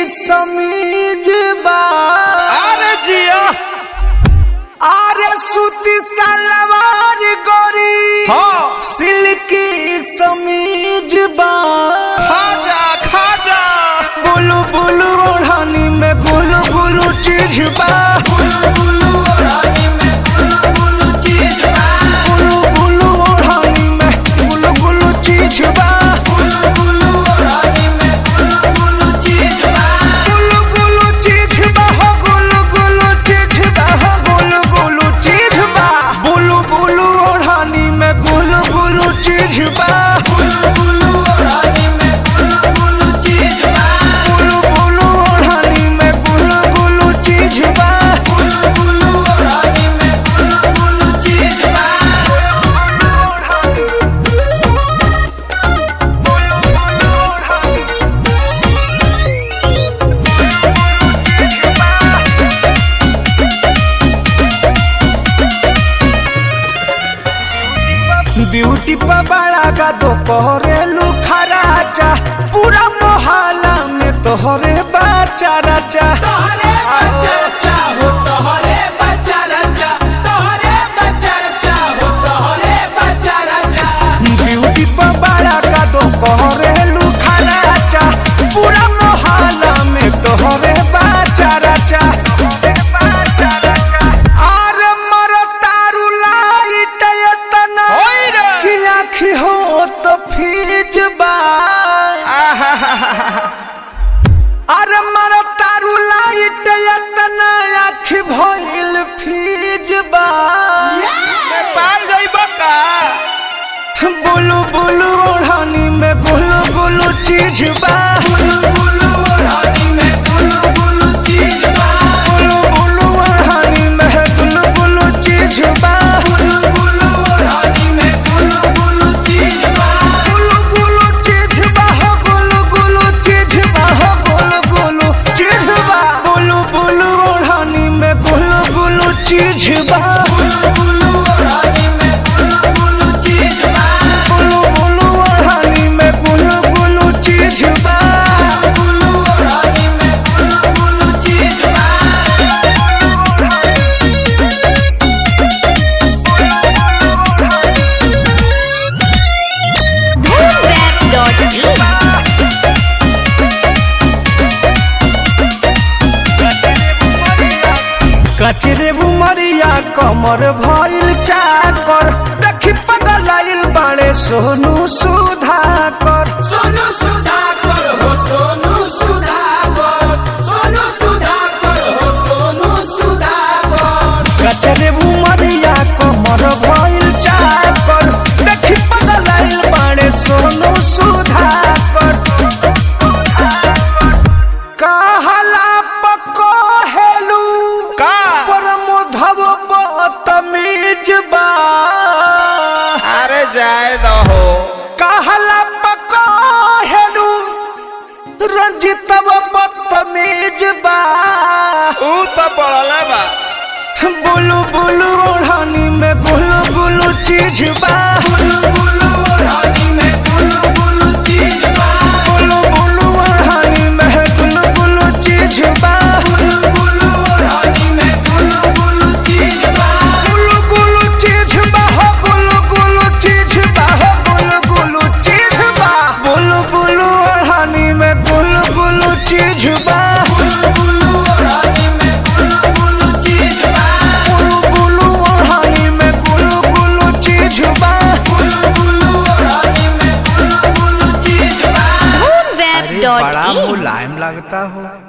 समीज बा अरे जिया आरे सूती सलवार गोरी हाँ सिल्की समीज बा खाजा खाजा बुलु बुलु ओढ़ानी में गुलु गुलु चीज बा बुलु बुलु ओढ़ानी में गुलु गुलु चीज बा बुलु बुलु ओढ़ानी में गुलु गुलु चीज बा बुलु बुलु ओढ़ानी में गुलु गुलु चीज बा गुलु गुलु चीज बा हो गुलु गुलु चीज बा हो गुलु गुलु चीज बा बुलु बुलु ओढ़ानी में गुलु गुलु चीज बा बुलु बुलु ओढ़ानी में गुलु गुलु चीज बा बुलु बुलु ओढ़ानी में गुलु गुलु चीज बा बुलु बुलु ओढ़ानी में गुलु गुलु चीज बा ब्यूटी पर बड़ा का तो कोरेलू खराचा पूरा मोहल्ला में तोहरे बच्चा रचा तोहरे बच्चा रचा हो तोहरे बच्चा रचा तोहरे बच्चा रचा हो तोहरे बच्चा रचा ब्यूटी पर बड़ा का तो कोरेलू खराचा पूरा मोहल्ला में तोहरे बच्चा रचा अरे मरो तारू लाइट एतना होई रे। कि आँखी हो तो फीज बा अरे मरो तारू लाइट एतना आँखी भइल फीज बा नेपाल जाइब का बुलु बुलु ओढ़ानी में गुलु गुलु चीज बा बुलु बुलु ओढ़ानी में गुलु गुलु चीज बा बुलु बुलु ओढ़ानी में गुलु गुलु चीज बा बुलु बुलु ओढ़ानी में गुलु गुलु चीज बा गुलु गुलु चीज बा हो गुलु गुलु चीज बा हो गुलु गुलु चीज बा बुलु बुलु ओढ़ानी में गुलु गुलु चीज बा बुलु बुलु ओढ़ानी में गुलु गुलु चीज बा बुलु बुलु ओढ़ानी में गुलु गुलु चीज बा बुलु ओढ़ानी में गुलु गुलु चीज बा Boomweb.in कचरे बुमरिया कमर भइल चाकर देखी पगलाइल बाड़े सोनू सुधाकर सोनू सुधाकर हो सोनू सुधाकर सोनू सुधाकर हो सोनू सुधाकर कचरे बुमरिया कमर भइल चाकर देखी पगलाइल बाड़े सोनू सुधाकर कहला पको हेलू का परमोधव बतमीज बा अरे जाए दहो कहला पको हेलू रंजितव बतमीज बा ऊ तो पड़ला बा बुलु बुलु ओढ़ानी में गुलु गुलु चीज बा बुलु बुलु ओढ़ानी में गुलु गुलु चीज बा बुलु बुलु ओढ़ानी में गुलु गुलु चीज बा बुलु बुलु ओढ़ानी में गुलु गुलु चीज बा गुलु गुलु चीज बा हो गुलु गुलु चीज बा हो गुलु गुलु चीज बा बुलु बुलु ओढ़ानी में गुलु गुलु चीज बा बुलु बुलु ओढ़ानी में गुलु गुलु चीज बा बुलु बुलु ओढ़ानी में गुलु गुलु चीज बा बुलु बुलु ओढ़ानी में गुलु गुलु चीज बा Boomweb.in मुलायम लगता हो